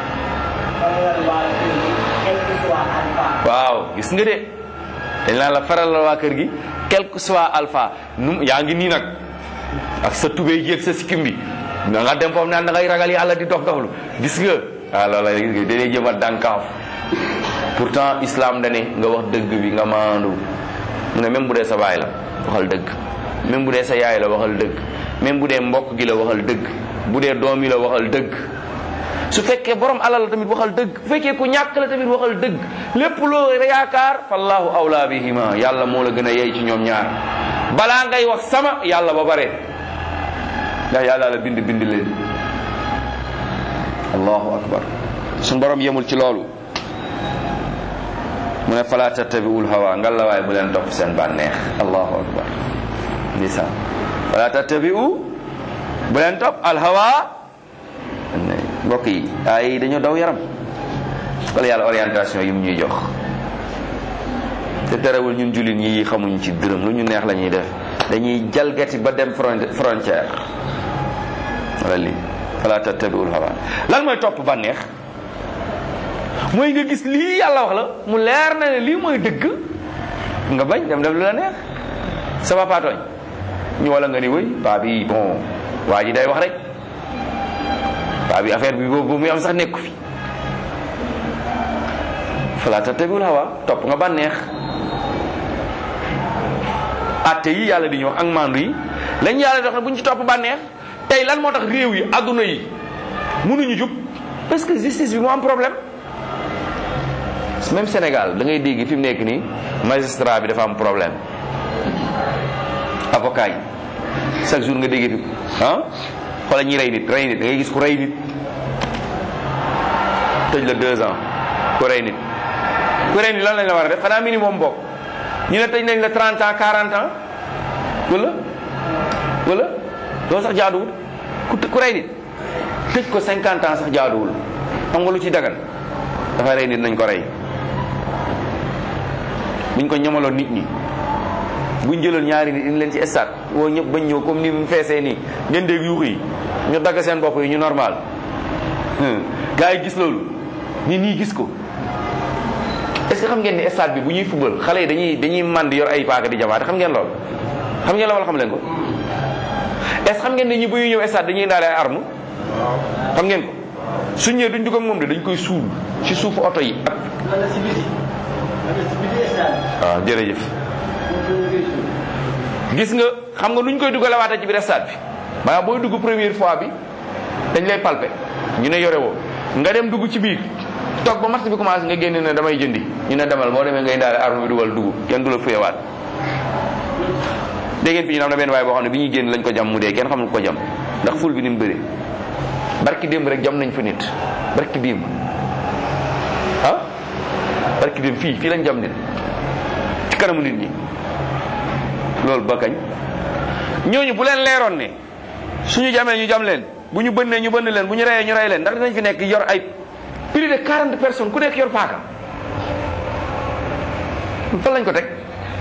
waaw gis nga de dañ naan la faral la waa kër gi quel que soit alpha nu yaa ngi nii nag ak sa tubéy ji ak sa sikkim bi da nga dem foofu naan da ngay ragal yàlla di dof doflu gis nga waaw loola gis nga dañuy jëm a dànkaaf pourtant islam da ne nga wax dëgg bi nga maandu mu ne même bu dee sa baay la waxal dëgg même bu dee sa yaay la waxal dëgg même bu dee mbokk gi la waxal dëgg bu dee doom yi la waxal dëgg su fekkee borom alal la tamit waxal dëgg bu fekkee ku ñàkk la tamit waxal dëgg lépp loo yaakaar fallahu awla bihima yàlla moo la gën a yey ci ñoom ñaar balaa ngay wax sama yàlla ba bare ndax yàlla la bind bind leen allahu akbar suñ borom yemul ci loolu mu ne fala tattabiul hawa ngalla waay bu leen topp seen bànneex allahu akbar ndeysaan fala tattabiu bu leen topp al hawa mbokk yi ay dañoo daw yaram wala yàlla orientation yi mu ñuy jox te terewul ñun jullit ñi xamuñ ci dërëm lu ñu neex la ñuy def dañuy jalgati ba dem frontière wala lii fala tattabiul hawa lan mooy topp bànneex mooy nga gis lii yàlla wax la mu leer na ne lii mooy dëgg nga bañ dem def lu la neex sa papa tooñ ñu wala nga ni wëy paa bi bon waa ji day wax rek paa bi affaire bi boobu muy am sax nekku fi fala tattabiul hawa topp nga bànneex atte yi yàlla di ñëw ak mandu yi lañ yàlla dox ne bu ñu ci topp bànneex tey lan moo tax réew yi adduna yi mënuñu jub parce que justice bi moo am problème même Sénégal da ngay dégg fi mu nekk nii magistrat bi dafa am problème avocat yi chaque jour nga dégg fi ah xoolal ñi rey nit rey nit da ngay gis ku rey nit tëj la deux ans ku rey nit ku rey nit lan lañ la war a def xanaa minimum bokk ñu ne tëj nañ la 30 ans 40 ans wala wala loolu sax jaaduwul ku ku rey nit tëj ko 50 ans sax jaaduwul xam nga lu ci dagan dafa rey nit nañ ko rey buñ ko ñamaloon nit ñi buñ jëloon ñaari nit indi leen ci stade woo ñëpp bañ ñëw comme ni mu feesee nii ngeen dégg yuux yi ñu dagg seen bopp yi ñu normal gars yi gis loolu nit ñi gis ko est-ce que xam ngeen ni stade bi bu ñuy football xale yi dañuy dañuy mànd yor ay paaka di jamaate xam ngeen loolu xam ngeen la wala xam leen ko est-ce xam ngeen ne ñi bu ñuy ñëw stade dañuy indaale ay arme xam ngeen ko suñ ñëwee duñ dugg ak moom de dañ koy suul ci suufu oto yi ak waaw jërëjëf gis nga xam nga nuñ koy dugalawaate ci biir stade bi maanaam booy dugg première fois bi dañ lay palper ñu ne yore woo nga dem dugg ci biir toog ba match bi commencé nga génn ne damay jëndi ñu ne demal boo demee ngay daal arme bi dugal dugg kenn du la fuyewaat dégg ngeen fi ñu am na benn waaye boo xam ne bi ñuy génn lañ ko jam mu dee kenn xamul ko jam ndax ful bi ni mu bëri barki démb rek jam nañ fa nit barki démb ah barki démb fii fii lañ jam nit ci kanamu nit ñi loolu ba kañ ñooñu bu leen leeroon ne suñu jamee ñu jam leen bu ñu bënnee ñu bënn leen bu ñu reyee ñu rey leen ndax dinañ fi nekk yor ay plus de 40 personnes ku nekk yor paaka fan lañ ko teg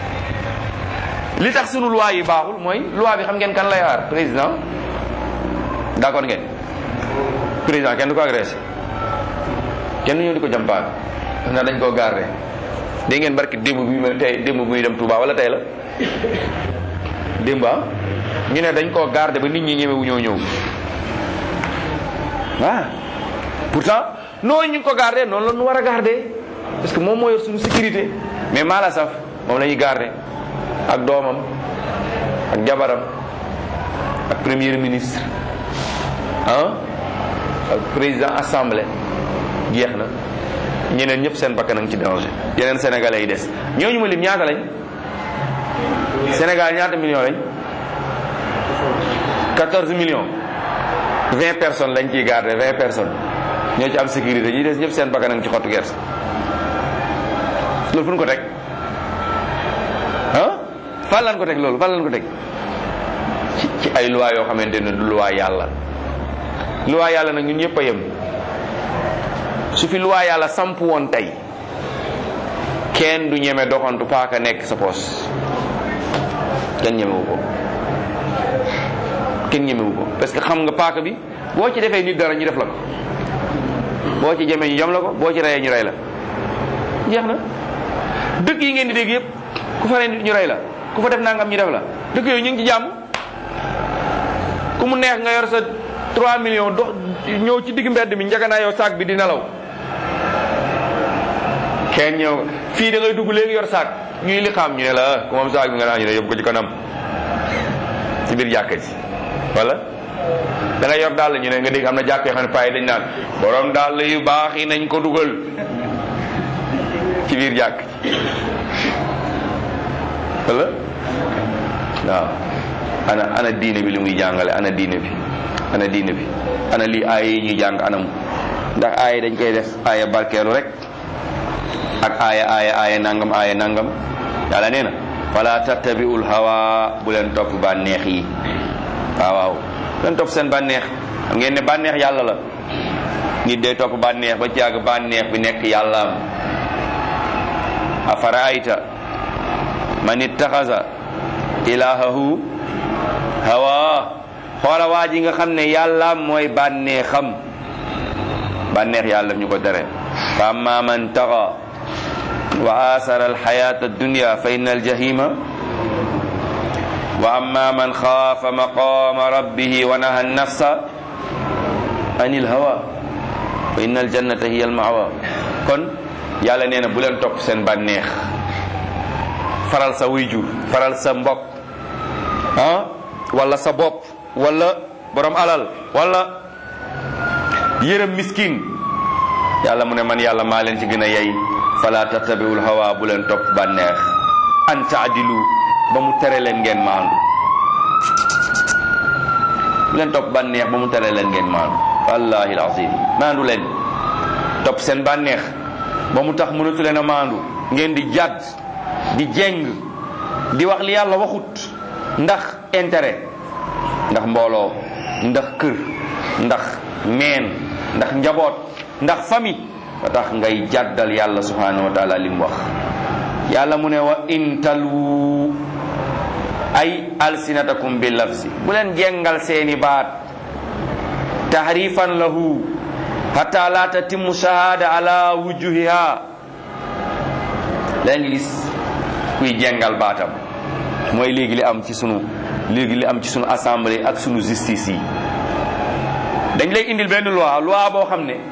li tax sunu loi yi baaxul mooy loi bi xam ngeen kan lay aar président d'accord ngeen président kenn du ko agressé kenn du ñëw di ko jàmpaag ndax dañ koo garder dégg ngeen barki démb bi ma tey démb muy dem Touba wala tey la démb ah ñu ne dañ koo garder ba nit ñi ñemewu ñëw ñëw waaw pourtant noonu ñu ngi ko garder noonu la ñu war a garder parce que moom moo yor suñu sécurité mais maa la saf moom la ñuy garder ak doomam ak jabaram ak premier ministre ah ak président assemblée jeex na ñeneen ñëpp seen bakkan a ngi ci danger yeneen sénégalais yi des ñooñu ma lim ñaata lañ Sénégal ñaata millions lañ 14 millions 20 personnes lañ ciy garder 20 personnes ñoo ci am sécurité ñi des ñëpp seen bakkan a ngi ci xottu gerte loolu fu ñu ko teg ah fan lañ ko teg loolu fan lañ ko teg ci ci ay loi yoo xamante ne du loi yàlla loi yàlla nag ñun ñëpp a yem su fi loi yàlla samp woon tey kenn du ñeme doxantu paaka nekk sa poos kenn ñemewu ko kenn ñemewu ko parce que xam nga paaka bi boo ci defee nit dara ñu def la ko boo ci jemee ñu jam la ko boo ci reyee ñu rey la jeex na dëkk yi ngeen di dégg yëpp ku fa rey nit ñu rey la ku fa def nangam ñu def la dëkk yooyu ñu ngi ci jàmm ku mu neex nga yor sa 3 millions dox ñëw ci digg mbedd mi njëkk naa yow saak bi di nelaw kenn ñëw fii da ngay dugg léegi yor saak ñuy li xam ñu ne la ku moom saak bi nga naa ñu ne yóbbu ko ci kanam ci biir jàkka ji wala da nga yor daal ñu ne nga dégg am na jàkk yoo xam ne payi dañ naan borom daal yu baax yi nañ ko dugal ci biir jàkk ji wala waaw ana ana diine bi li muy jàngale ana diine bi ana diine bi ana lii aaya yi ñuy jàng anam ndax aaya dañ koy def aaya barkeelu rek ak aaya aaya aaya nangam aaya nangam yàlla nee na wala tattabiul hawa bu leen topp bànneex yi waaw waaw bu leen topp seen bànneex xam ngeen ne bànneex yàlla la nit day topp bànneex ba jàgg bànneex bi nekk yàllaam afaraayta man ittaxasa ilahahu hawa xoola waa ji nga xam ne yàlla mooy bànneexam bànneex yàlla ñu ko tere fa amma man taxa wa asara alxayata addunya fa inna aljahima wa amma man xaafa maqama rabbihi wa naha nafsa an ilhawa fa inna aljannata hiya almawa kon yàlla nee na bu leen topp seen bànneex faral sa wuyjur faral sa mbokk ah wala sa bopp wala borom alal wala yërëm miskin yàlla mu ne man yàlla maa leen ci gën a yey fala tattabiul hawa bu leen topp bànneex an taadilu ba mu tere leen ngeen maandu bu leen topp bànneex ba mu tere leen ngeen maandu wallahi alazim maandu leen topp seen bànneex ba mu tax mënatu leen a maandu ngeen di jàdd di jeng di wax li yàlla waxut ndax intérêt ndax mbooloo ndax kër ndax meen ndax njaboot ndax famille ba tax ngay jàddal yàlla subhanahu wa taala li mu wax yàlla mu ne wa intalu ay alsinatakum bi lafzi bu leen jengal seeni baat tahrifan lahu hatta la tatimmu shahada ala wujuhiha leen gis kuy jengal baatam mooy léegi li am ci sunu léegi li am ci sunu assemblée ak sunu justice yi dañ lay indil benn loi loi boo xam ne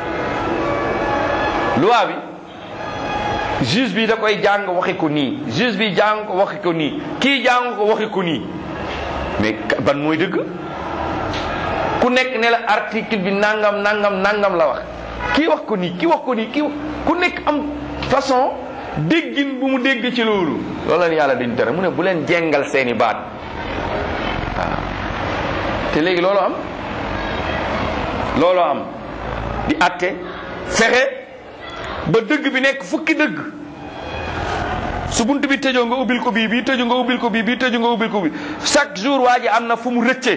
loi bi juge bi da koy jàng waxi ko nii juge bi jàng ko waxi ko nii kii jàng ko waxi ko nii mais ban mooy dëgg ku nekk ne la article bi nangam nangam nangam la wax kii wax ko nii kii wax ko nii kii ku nekk am façon déggin bu mu dégg ci loolu loolu la yàlla dañu tere mu ne bu leen jengal seeni baat waaw te léegi loolu am loolu am di atte fexe ba dëgg bi nekk fukki dëgg su bunt bi tëjoo nga ubbil ko bii bii tëju nga ubbil ko bii bii tëju nga ubbil ko bii chaque jour waa ji am na fu mu rëcce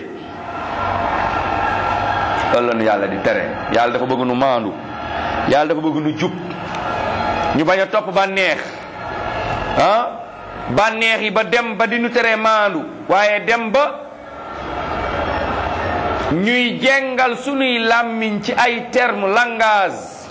loolu la nu yàlla di tere yàlla dafa bëgg nu maandu yàlla dafa bëgg nu jub ñu bañ a topp bànneex ah bànneex yi ba dem ba di nu teree maandu waaye dem ba ñuy jengal sunuy làmmiñ ci ay terme langage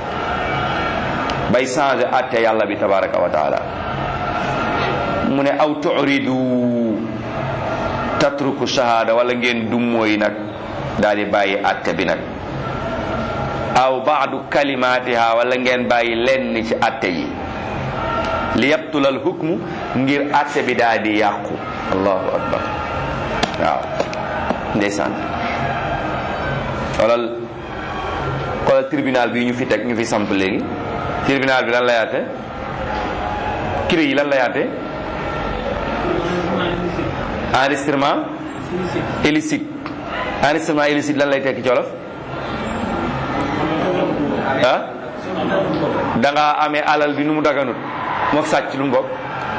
bay changé atte yàlla bi tabaraka wa taala mu ne aw turidu tatruku shahada wala ngeen dummóoyi nag daal di bàyyi atte bi nag aw baadu kalimatiha wala ngeen bàyyi lenn ci atte yi li yabtulal hukmu ngir atte bi daal di yàqu allahu akbar waaw ndeysaan xoolal xoolal tribunal bi ñu fi teg ñu fi samp léegi tribunal bi lan la yaate kiri yi lan la yaate enregistrement illicite enregistrement illicite lan lay tekki ci wolof ah da nga amee alal bi nu mu daganut mook sàcc lu mu bokk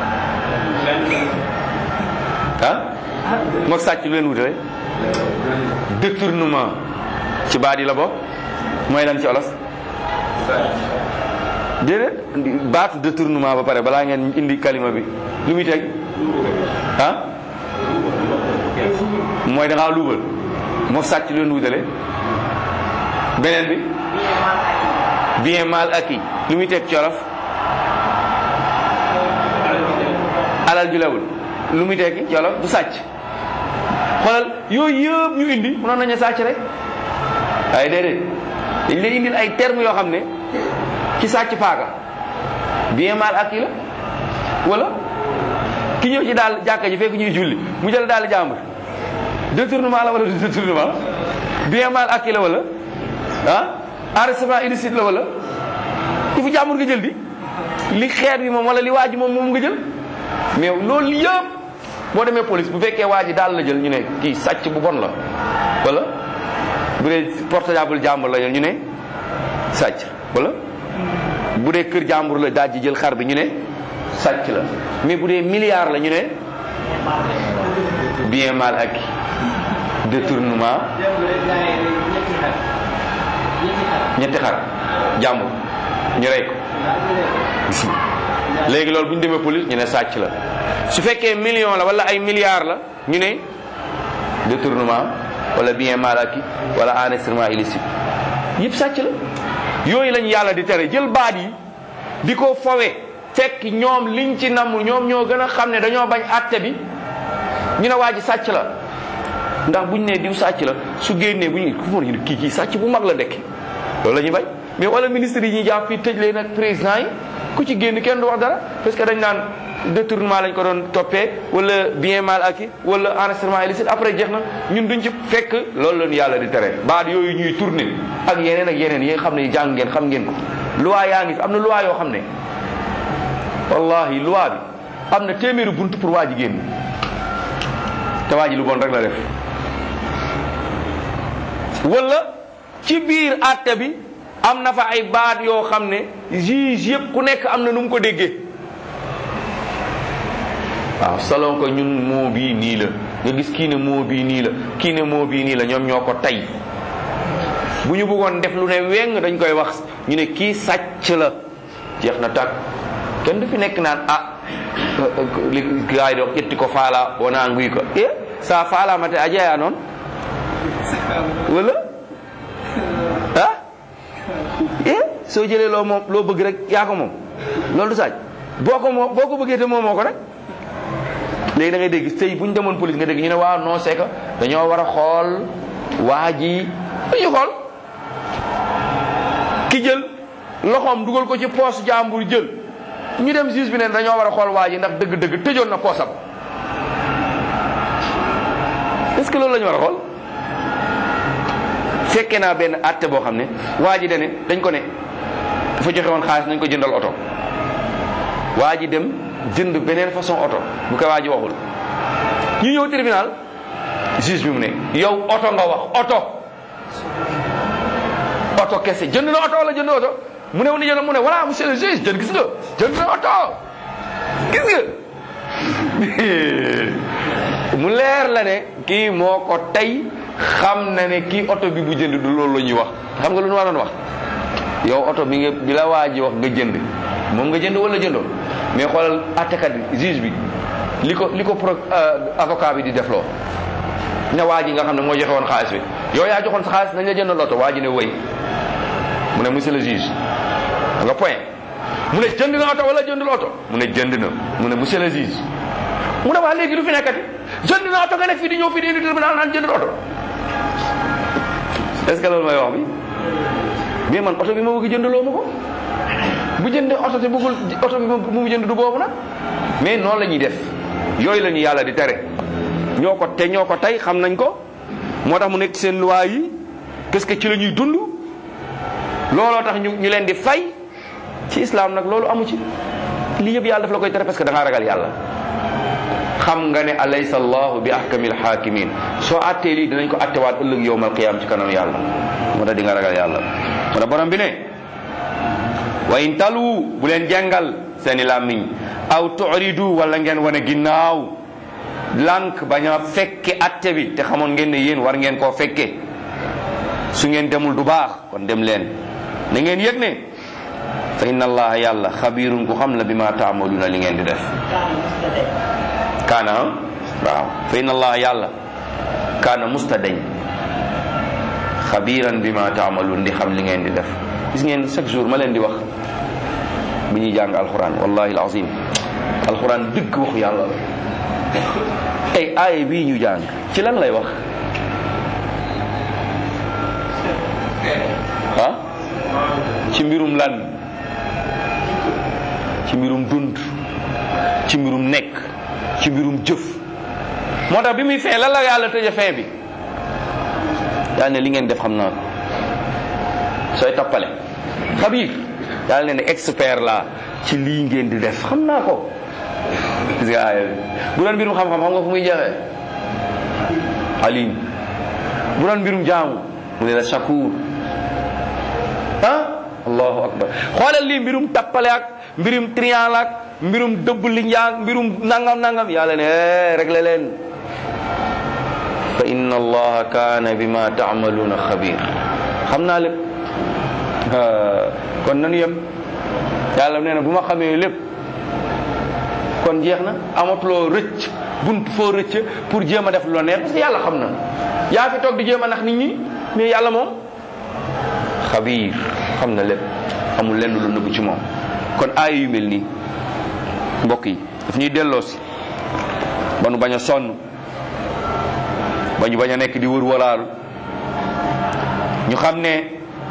ah mook sàcc lu leen wutale détournement ci baat yi la bokk mooy lan ci olof déedéet baatu détournement ba pare balaa ngeen indi kalima bi lu muy teg ah mooy da ngaa luubal mook sàcc lu leen wutale beneen bi bien mal acquis lu muy teg ci olof alal ju lewul lu muy tekki ci olof du sàcc xoolal yooyu yëpp ñu indi mënoon nañu sàcc rek waaye déedéet dañ lay indil ay termes yoo xam ne ci sàcc paaka bien mal acquis la wala ki ñëw ci daal jàkka ji fekk ñuy julli mu jël daal jàmbur détournement la wala du détournement bien mal acquis la wala ah enregistrement illicite la wala ku fi jàmbur nga jël di li xeet bi moom wala li waaj moom moom nga jël mais loolu yëpp boo demee police bu fekkee waa ji daal la jël ñu ne kii sàcc bu bon la wala bu dee portable jàmbur la jël ñu ne sàcc wala bu dee kër jàmbur la daal ji jël xar bi ñu ne sàcc la mais bu dee milliard la ñu ne bien mal acquis détournement ñetti xar jàmbur ñu rey ko léegi loolu bu ñu demee police ñu ne sàcc la su fekkee million la wala ay milliards la ñu ne détournement wala bien mal acquis wala enregistrement illicite yëpp sàcc la yooyu lañu yàlla di tere jël baat yi di ko fowe fekk ñoom liñ ci namm ñoom ñoo gën a xam ne dañoo bañ àtte bi ñu ne waa ji sàcc la ndax buñ ne diw sàcc la su génnee bu ñu ku mën ñu kii kii sàcc bu mag la ndekki loolu la ñuy bañ mais wala ministre yi ñuy jàpp fii tëj leen ak président yi ku ci génn kenn du wax dara parce que dañ naan détournement lañ ko doon toppee wala bien mal acquis wala enregistrement illicite après jeex na ñun duñ ci fekk loolu lañu yàlla di tere baat yooyu ñuy tourner ak yeneen ak yeneen yi nga xam ne jàng ngeen xam ngeen ko loi yaa ngi fi am na loi yoo xam ne wallahi loi bi am na téeméeri bunt pour waa ji génn te waa ji lu bon rek la def wala ci biir àtte bi am na fa ay baat yoo xam ne juge yëpp ku nekk am na nu mu ko déggee waaw salon ko ñun moo bii nii la nga gis kii ne moo bii nii la kii ne moo bii nii la ñoom ñoo ko tey bu ñu bëggoon def lu ne weng dañ koy wax ñu ne kii sàcc la jeex na tàkk kenn du fi nekk naan ah li gaay do ƴetti ko faala wona nguy ko e sa faalamate a jeeya noon wala ah e soo jëlee loo moom loo bëgg rek yaa ko moom loolu du saaj boo ko moom boo ko bëggee te moom moo ko rek léegi da ngay dégg tey bu ñu demoon police nga dégg ñu ne waaw non c'est que dañoo war a xool waa ji dañuy xool ki jël loxoom dugal ko ci poos jàmbur jël ñu dem juge bi ne dañoo war a xool waa ji ndax dëgg-dëgg tëjoon na poosam est-ce que loolu la ñu war a xool fekkee naa benn àtte boo xam ne waa ji dane dañ ko ne dafa joxe woon xaalis nañ ko jëndal oto waa ji dem jënd beneen façon oto bu ko waa ji waxul ñu ñëw tribunal juge bi mu ne yow oto nga wax oto oto kese jënd na oto wala jënd oto mu ne wu ni jënd mu ne voilà monsieur le juge jënd gis nga jënd na oto gis nga mu leer la ne kii moo ko tey xam na ne kii oto bi bu jënd du loolu la ñuy wax xam nga lu ñu waroon wax yow oto bi nga bi la waa ji wax nga jënd moom nga jënd wala jëndoo mais xoolal attekat bi juge bi li ko li ko pro avocat bi di defloo ne waa ji nga xam ne moo joxe woon xaalis bi yow yaa joxoon sa xaalis nañ la jënd loto waa ji ne wëy mu ne monsieur le juge nga point mu ne jënd na oto wala jëndul oto mu ne jënd na mu ne monsieur le juge mu ne waa léegi du fi nekkati jënd na oto nga nekk fii di ñëw fii di indi tribunal naan jëndul oto est-ce que loolu mooy wax bi mais man oto bi ma bëgg jëndaloo ma ko bu jëndee oto te bëggul oto bi mu jënd du boobu nag mais noonu la ñuy def yooyu la ñu yàlla di tere ñoo ko te ñoo ko tey xam nañ ko moo tax mu nekk seen loi yi qu'est-ce que ci la ñuy dund looloo tax ñu ñu leen di fay ci islam nag loolu amu ci lii yëpp yàlla daf la koy tere parce que da ngaa ragal yàlla xam nga ne alaysa allahu bi ahkamil hakimin soo attee lii dinañ ko attewaat ëllëg yowmal qiyam ci kanam yàlla moo tax di nga ragal yàlla moo tax borom bi ne wa in talu bu leen jàngal seeni làmmiñ aw tu'ridu wala ngeen wane ginnaaw lànk bañ a fekke atte bi te xamoon ngeen ne yéen war ngeen koo fekke su ngeen demul du baax kon dem leen na ngeen yëg ne fa inna allaha yàlla xabirun ku xam la bi ma taamaluna li ngeen di def kaana waaw fa inna allaha yàlla kaana mustadañ xabiran bi ma taamalun di xam li ngeen di def gis ngeen chaque jour ma leen di wax bi ñuy jàng alquran wallahi alazim alquran dëgg waxu yàlla la tey aaye bii ñu jàng ci lan lay wax ah ci mbirum lan ci mbirum dund ci mbirum nekk ci mbirum jëf moo tax bi muy fee lan la yàlla tëje fin bi yàlla ne li ngeen def xam naa ko sooy tappale xabiir yàlla ne ne expert la ci lii ngeen di def xam naa ko gis nga aaya bi bu doon mbirum xam-xam xam nga fu muy jeexee alim bu doon mbirum jaamu mu ne la shakur ah allahu akbar xoolal lii mbirum tappale ak mbirum triangle ak mbirum dëbb li njaang mbirum nangam nangam yàlla ne réglé leen fa inna allaha kaana bima taamaluuna xabir xam naa lépp kon nanu yem yàlla nee na bu ma xamee lépp kon jeex na amatuloo rëcc bunt foo rëcc pour jéem a def lu la neex parce que yàlla xam na yaa fi toog di jéem a nax nit ñi mais yàlla moom xabiir xam na lépp amul lenn lu nëbbu ci moom kon aaya yu mel nii mbokk yi daf ñuy delloo si ba nu bañ a sonn ba ñu bañ a nekk di wër walaalu ñu xam ne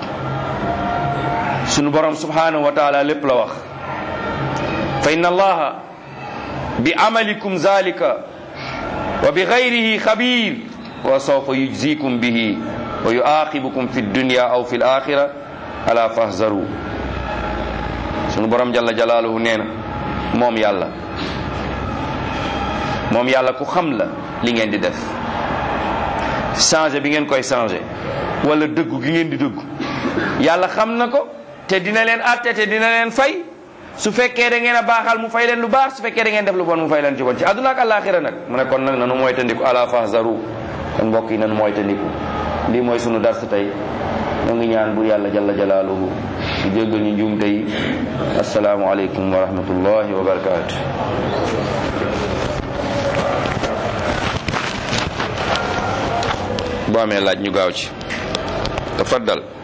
sunu borom subhanahu wa taala lépp la wax fa inna allaha bi amalikum zalika wa bi gayrihi xabir wa sawfa yujzikum bihi wa yuaqibukum fi dunya aw fi alaxira ala fahzaru sunu borom jalla jalaaluhu nee na moom yàlla moom yàlla ku xam la li ngeen di def changé bi ngeen koy changé wala dëggu gi ngeen di dëggu yàlla xam na ko te dina leen atte te dina leen fay su fekkee da ngeen a baaxal mu fay leen lu baax su fekkee da ngeen def lu bon mu fay leen ci bon ci àdduna ak àllaaxira nag mu ne kon nag nanu moytandiku ala fahzaru kon mbokk yi nanu moytandiku lii mooy sunu dars tey ñoo ngi ñaan bu yàlla jalla jalaaluhu di jéggal ñu njuum tey asalaamu aleykum wa rahmatullahi wa barakaatu boo amee laaj ñu gaaw ci tafaddal